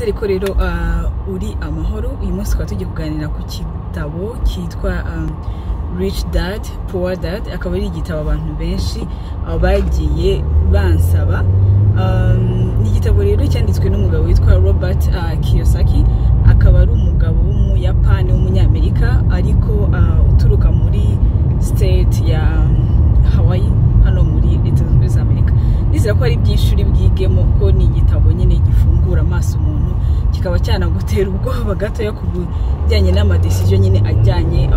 ariko rero uri amahoro uyu munsi tukaba tugiye kuganira ku gitabo cyitwa rich dad poor dad akaba ari igitabo abantu benshi bagiye bansaba ni igitabo rero cyanditswe n'umugabo witwa robert kiyosaki akaba ari umugabo w'umuyapani w'umunyamerika ariko uturuka muri state ya hawaii hano muri leta zunze ubumwe za amerika nizera ko ari iby'ishuri bwigemo ko ni igitabo nyine gifungura amaso umuntu kikaba cyanagutera ubwoba gatoya ku bijyanye n'amadesiziyo nyine ajyanye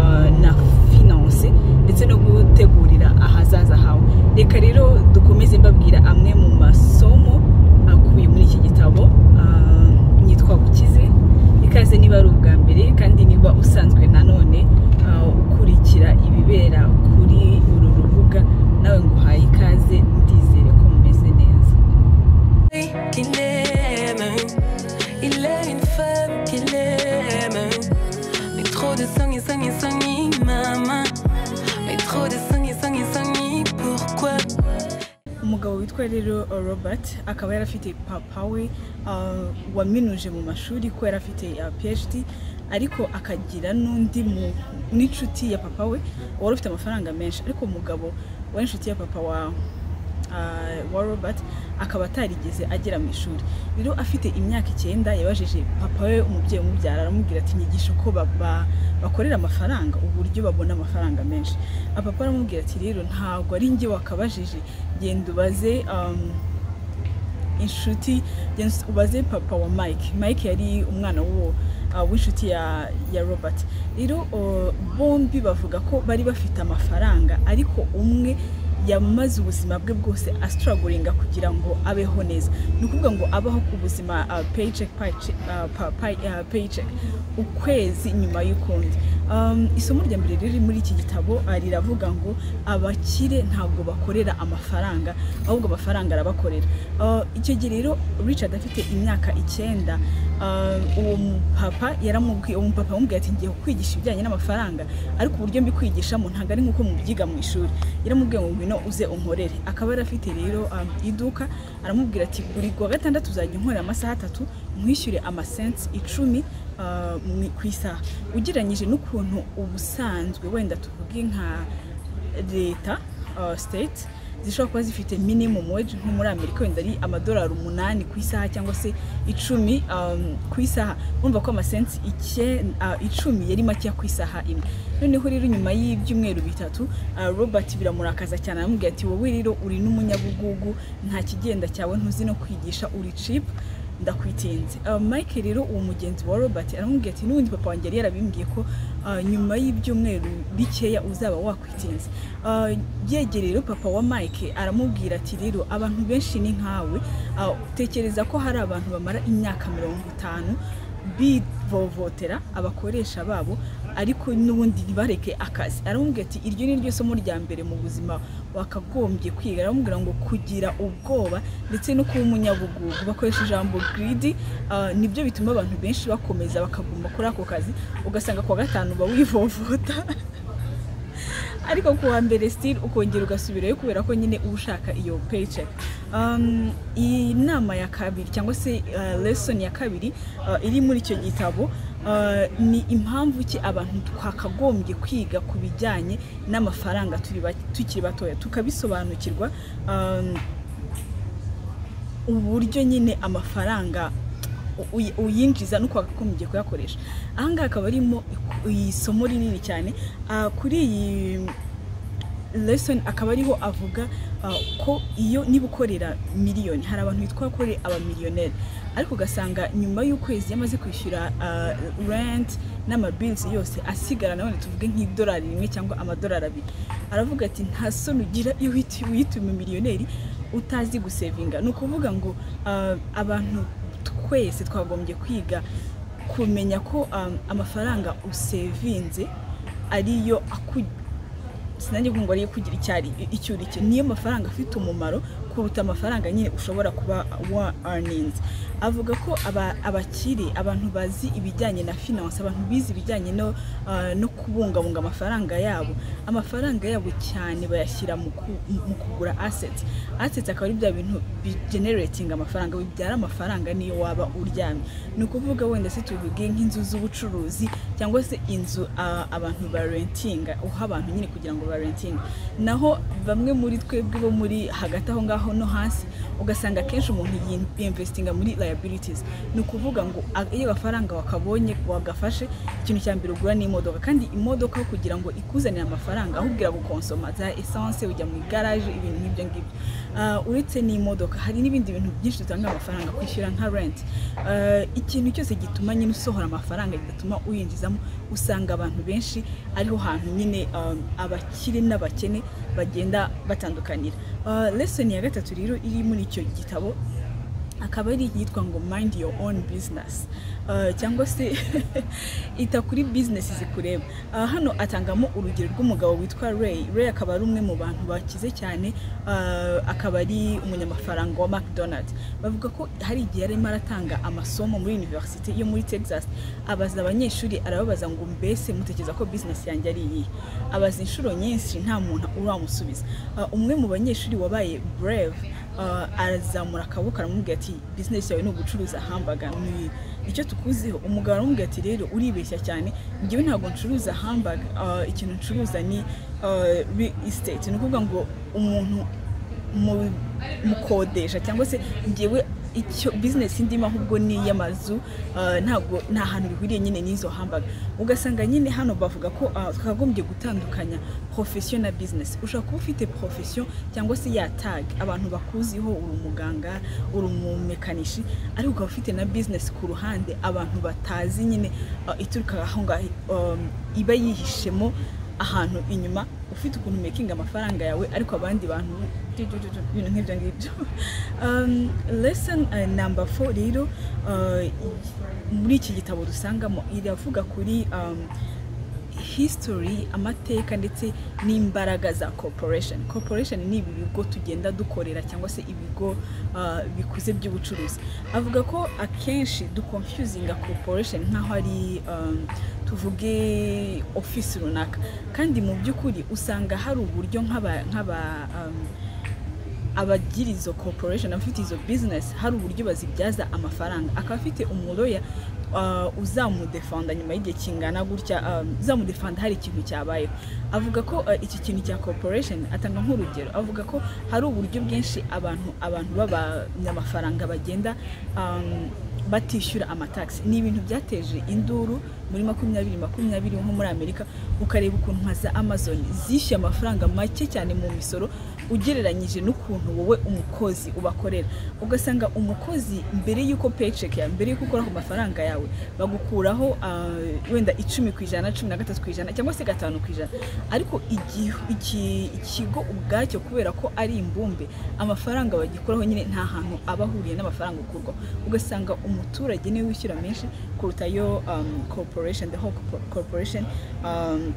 na finanse ndetse no gutegurira ahazaza hawe reka rero dukomeze mbabwira amwe mu masomo akubiye muri iki gitabo nitwa bukize ikaze niba ari ubwa mbere kandi niba usanzwe nanone ukurikira ibibera kuri uru rubuga nawe nguhaye ikaze ndizere ko mumeze neza Qu'il aime, il est une femme qu'il aime. Mais trop de sang et sang et sang et maman. Mais trop de sang et sang et sang et pourquoi? umugabo witwa rero robert akaba yari afite papa we ah, waminuje mu mashuri ko yari afite ah, phd ariko akagira n'undi mu- n'inshuti ya papa we wari ufite amafaranga menshi ariko umugabo w'inshuti ya papa wa uh, wa robert akaba atarigeze agera mu ishuri rero afite imyaka icyenda yabajije papa we umubyeyi umubyara aramubwira ati nyigisha uko ba- ba- bakorera amafaranga uburyo babona amafaranga menshi Ah, papa aramubwira ati rero ntabwo ari njye wakabajije genda ubaze um, inshuti genda ubaze papa wa mike mike yari umwana w'uwo ah, w'inshuti ya ya robert rero oh, bombi bavuga ko bari bafite amafaranga ariko umwe yamaze ubuzima bwe bwose asitaragoringa kugira ngo abeho neza ni ukuvuga ngo abaho ku buzima ah, paycheck paycheck, ah, pa- pay- ah, paycheck ukwezi nyuma y'ukundi Um, isomo rya mbere riri muri iki gitabo ah, riravuga ngo abakire ntabwo bakorera amafaranga ahubwo amafaranga arabakorera Uh, icyo gihe rero richard afite imyaka icyenda uh, uwo mupapa yaramubwiye uwo mupapa yamubwiye ati ngiye kukwigisha ibijyanye n'amafaranga ariko uburyo mbikwigishamo ntabwo ari nk'uko mubyiga mu ishuri yaramubwiye ngo ngwino uze unkorere akaba yari afite rero um, iduka aramubwira ati buri kuwa gatandatu uzajya unkorera amasaha atatu nkwishyure amasensi icumi uh, mu- ku isaha ugereranyije n'ukuntu ubusanzwe wenda tuvuge nka leta uh, state zishobora kuba zifite minimum wage nko muri amerika wenda ari amadolari umunani ku isaha cyangwa se icumi um, ku isaha urumva ko amasensi icye- ah, icumi yari makeya ku isaha imwe noneho rero nyuma y'ibyumweru bitatu ah, robert biramurakaza cyane aramubwira ati wowe rero uri n'umunyabugugu nta kigenda cyawe ntuzi no kwigisha uri chip ndakwitinze uh, mike rero uwo mugenzi wa robert aramubwira ati n'ubundi papa wanjye yari yarabimbwiye ko uh, nyuma y'ibyumweru bikeya uzaba wakwitinze uh, yegereye rero papa wa mike aramubwira ati rero abantu benshi ni nkawe uh, tekereza ko hari abantu bamara imyaka mirongo itanu bivovotera abakoresha babo ariko n'ubundi ntibareke akazi aramubwira ati iryo ni ryo somo rya mbere mu buzima wakagombye kwiga aramubwira ngo kugira ubwoba ndetse no kuba umunyabugugu bakoresha ijambo giridi nibyo bituma abantu benshi bakomeza bakaguma kuri ako kazi ugasanga ku wa gatanu uba wivovota ariko ku wa mbere sitiri ukongera ugasubirayo kubera ko nyine uba ushaka iyo paycheck Um, iyi nama ya kabiri cyangwa se uh, lesson ya kabiri uh, iri muri icyo gitabo uh, ni impamvu ki abantu twakagombye kwiga ku bijyanye n'amafaranga turi ba- tukiri batoya tukabisobanukirwa um, uburyo nyine amafaranga uy- uyinjiza nuko wakagombye kuyakoresha ahangaha akaba arimo isomo rinini cyane Ah, kuri iyi lesson akaba ariho avuga ah, ko iyo niba ukorera miliyoni hari abantu bitwa kore abamiliyoneri ariko ugasanga nyuma y'ukwezi yamaze kwishyura ah, rent n'amabilis yose asigara nanone tuvuge nk'idolari rimwe cyangwa amadolari abiri aravuga ati nta soni ugira iyo wit- wituma miliyoneri utazi gusevinga ni ukuvuga ngo ah, abantu twese twagombye kwiga kumenya ko um, amafaranga usevinze ariyo aku sinajye ngo ariyo kugira icyari icyo uri cyo niyo mafaranga afite umumaro kuruta amafaranga nyine ushobora kuba wa earnings avuga ko aba- abakire abantu bazi ibijyanye na finance abantu bize ibijyanye no ah, no kubungabunga amafaranga yabo amafaranga yabo cyane bayashyira mu ku- mu kugura assets assets akaba ari bya bintu bigenerating amafaranga bibyara amafaranga niyo waba uryamye ni ukuvuga wenda se tuvuge nk'inzu z'ubucuruzi cyangwa se inzu ah, abantu barentinga uha abantu nyine kugira ngo barentinge naho bamwe muri twebwe bo muri hagati aho ngaho no hasi ugasanga akenshi umuntu yinvestinga muri liabilities ni ukuvuga ngo a- iyo agafaranga wakabonye wagafashe ikintu cya mbere ugura ni imodoka kandi imodoka kugira ngo ikuzanire amafaranga ahubwira gukonsoma za essence ujya mu igaraje ibintu nk'ibyo ngibyo Ah, uretse n'imodoka hari n'ibindi bintu byinshi dutanga amafaranga kwishyura nka rent Ah, ikintu cyose gituma nyine usohora amafaranga gituma uyinjizamo usanga abantu benshi ariho hantu nyine um, abakire n'abakene bagenda batandukanira Ah, lesson ya gatatu rero iri muri icyo gitabo akaba ari iyitwa ngo mind your own business Uh, cyangwa se ita kuri business zikureba Ah, hano atangamo urugero rw'umugabo witwa Ray Ray akaba ari umwe mu bantu bakize cyane ah, akaba ari umunyamafaranga wa McDonald bavuga ko hari igihe yarimo aratanga amasomo muri university yo muri Texas abaza abanyeshuri arababaza ngo mbese mutekereza ko business yanjye ari iyihe abaza inshuro nyinshi nta muntu uramusubiza Ah, umwe mu banyeshuri wabaye brave uh, arazamura akaboko aramubwira ati bizinesi yawe ni ugucuruza hambaga ni icyo tukuziho umugabo aramubwira ati rero uribeshya cyane njyewe ntabwo ncuruza hambaga uh, ikintu ncuruza ni uh, real estate ni ukuvuga ngo umuntu mu- mukodesha cyangwa se njyewe icyo bizinesi ndimo ahubwo ni iy'amazu uh, ntabwo nta hantu bihuriye nyine n'izo hambaga ugasanga nyine hano bavuga ko uh, twakagombye gutandukanya profession na business ushobora kuba ufite profession cyangwa se ya tag abantu bakuziho uri umuganga uri umumekanishi ariko ukaba ufite na business ku ruhande abantu batazi nyine uh, ituruka aho ngaho um, iba yihishemo ahantu inyuma ufite ukuntu mekinga amafaranga yawe ariko abandi bantu tu- tu- tu- tu, ibintu nk'ibyo ngibyo um, lesson uh, number four rero uh, muri iki gitabo dusangamo iravuga kuri um, history amateka ndetse n'imbaraga za corporation corporation ni ibi bigo tugenda dukorera cyangwa se ibigo ah, bikuze by'ubucuruzi avuga ko akenshi duconfusinga corporation nk'aho ari um, tuvuge office runaka kandi mu by'ukuri usanga hari uburyo nk'aba nk'aba um, abagira izo corporation abafite izo business hari uburyo bazibyaza amafaranga akaba afite umuroya uh, uzamudefanda nyuma y'igihe kingana gutya um, uzamudefanda hari ikintu cyabayeho avuga ko uh, iki kintu cya corporation atanga nk'urugero avuga ko hari uburyo bwinshi abantu abantu b'abanyamafaranga bagenda um, batishyura amataxi ni ibintu byateje induru muri makumyabiri makumyabiri nko muri amerika ukareba ukuntu nka za amazon zishyuye amafaranga make cyane mu misoro ugereranyije n'ukuntu wowe umukozi ubakorera ugasanga umukozi mbere y'uko paycheck yawe mbere y'uko ukora ku mafaranga yawe bagukuraho ah, wenda icumi ku ijana cumi na gatatu ku ijana cyangwa se gatanu ku ijana ariko igihu- iki- ikigo ubwacyo kubera ko ari imbumbe amafaranga bagikuraho nyine nta hantu aba ahuriye n'amafaranga ukurwaho ugasanga umuturage niwe wishyura menshi kuruta yo um, corporation the whole corpo- corporation um,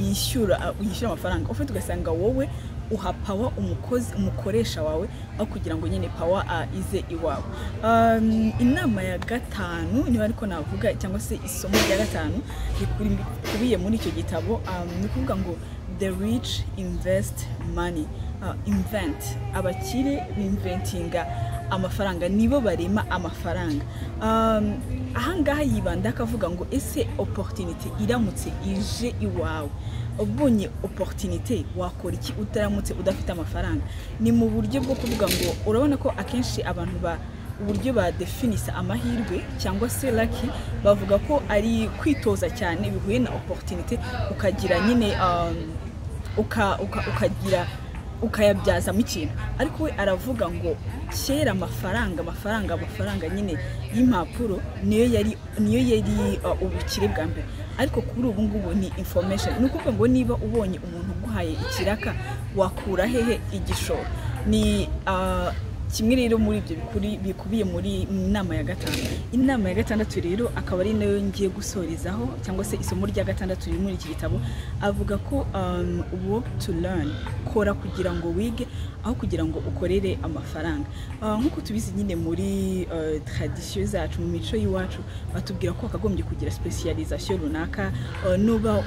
yishyura yishyura amafaranga ufite ugasanga wowe uha pawa umukozi umukoresha wawe aho kugira ngo nyine pawa ah, ize iwawe Um, inama ya gatanu niba ariko navuga cyangwa se isomo rya gatanu rikubiye muri icyo gitabo um, ni ukuvuga ngo the rich invest money Ah, invent abakire binventinga amafaranga nibo barema amafaranga Um, ahangaha yibanda akavuga ngo ese opportunity iramutse ije iwawe ubonye opportunity wakora iki utaramutse udafite amafaranga ni mu buryo bwo kuvuga ngo urabona ko akenshi abantu ba uburyo badefinisa amahirwe cyangwa se laki bavuga ko ari kwitoza cyane bihuye na opportunity ukagira nyine um, uka- uka- ukagira ukayabyazamo ikintu ariko we aravuga ngo kera amafaranga amafaranga amafaranga nyine y'impapuro niyo yari niyo yari uh, ubukire bwa mbere ariko kuri ubu ngubu ni information ni ukuvuga ngo niba ubonye umuntu uguhaye ikiraka wakura hehe igishoro ni uh, kimwe rero muri ibyo bikuri- bikubiye muri inama ya gatanu inama ya gatandatu rero akaba ari nayo ngiye gusorezaho cyangwa se isomo rya gatandatu riri muri iki gitabo avuga ko um, work to learn kora kugira ngo wige aho kugira ngo ukorere amafaranga Ah, nk'uko tubizi nyine muri eh, tradisiyo zacu mu mico y'iwacu batubwira ko wakagombye kugira specialisation runaka eh, nuba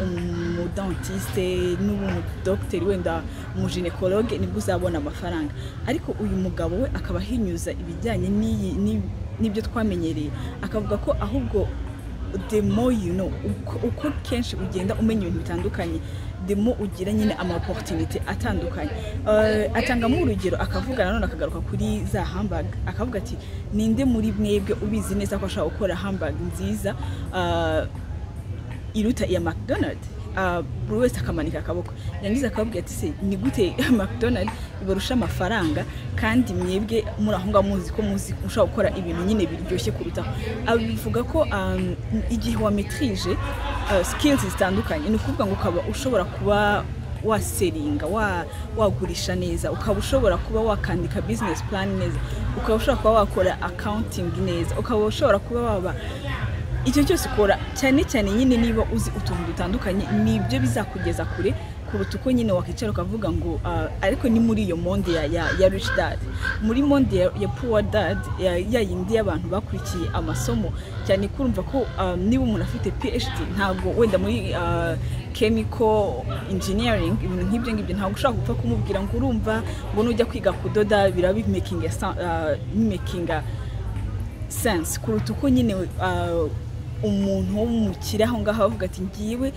umudentiste nuba umudogiteri wenda umuginekologe nibwo uzabona amafaranga ariko uyu mugabo we akaba ahinyuza ibijyanye n'iyi- n'i- n'ibyo twamenyereye akavuga ko ahubwo the more you know uko, uko kenshi ugenda umenya ibintu bitandukanye the more ugira nyine ama opportunity atandukanye uh, atangamo urugero akavuga nanone akagaruka kuri za hamburg akavuga ati ninde muri mwebwe ubizi neza ko ashobora gukora hamburg nziza uh, iruta iya mcdonald Uh, buri wese akamanika akaboko yangiza akababwira ati se ni gute mcdonald ibarusha amafaranga kandi mwebwe muri aho ngaho muzi ko muzi ushobora gukora ibintu nyine biryoshye kurutaho abivuga ko um, igihe wa metrije uh, skills zitandukanye ni ukuvuga ngo ukaba ushobora kuba waseringa wa- wagurisha neza ukaba ushobora kuba wakandika business plan neza ukaba ushobora kuba wakora accounting neza ukaba ushobora kuba waba icyo cyose ukora cyane cyane nyine niba uzi utuntu dutandukanye nibyo bizakugeza kure kuruta uko nyine wakwicara ukavuga ngo ah, ariko ni muri iyo monde ya, ya, ya rich dad muri monde ya, ya poor dad ya, ya yindi y'abantu bakurikiye amasomo cyane kurumva ko ah, niba umuntu afite phd ntabwo wenda muri ah, chemical engineering ibintu nk'ibyo ngibyo ntabwo ushobora gupfa kumubwira ngo urumva ngo nujya kwiga kudoda biraba bimakinga bimakinga sense kuruta uko nyine uh, umuntu wo mu kire aho ngaho avuga ati ngiwe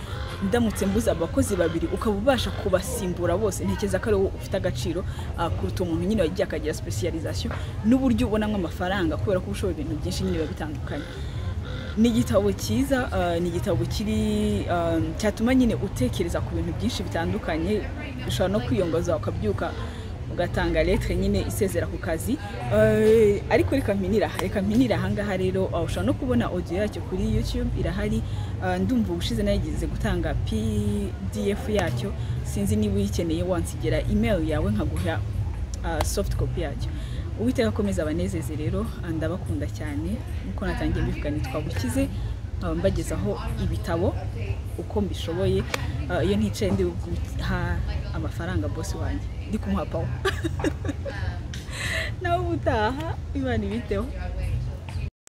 ndamutse mbuze abakozi babiri ukaba ubasha kubasimbura bose ntekereza ko ari wowe ufite agaciro uh, kuruta umuntu nyine wagiye akagira specialization n'uburyo ubonamo amafaranga kubera ko uba ushobora ibintu byinshi nyine biba bitandukanye ni igitabo cyiza uh, ni igitabo kiri um, cyatuma nyine utekereza ku bintu byinshi bitandukanye ushobora no kwiyongoza ukabyuka ugatanga letre nyine isezera ku kazi Eh, ariko reka mpinira reka mpinira ahangaha rero uh, ushobora no kubona audio yacyo kuri youtube irahari Eh, ndumva ubushize nageze gutanga pdf yacyo sinzi niba uyikeneye wansigera email yawe nkaguha uh, soft copy yacyo uwiteka akomeza abanezeze rero ndabakunda cyane nkuko natangiye mbivuga nitwa bukize nkaba mbagezaho ibitabo uko mbishoboye Ah, iyo nticaye ndi guha amafaranga bosi wanjye ndi kumuha pawa nawe ubutaha imana ibiteho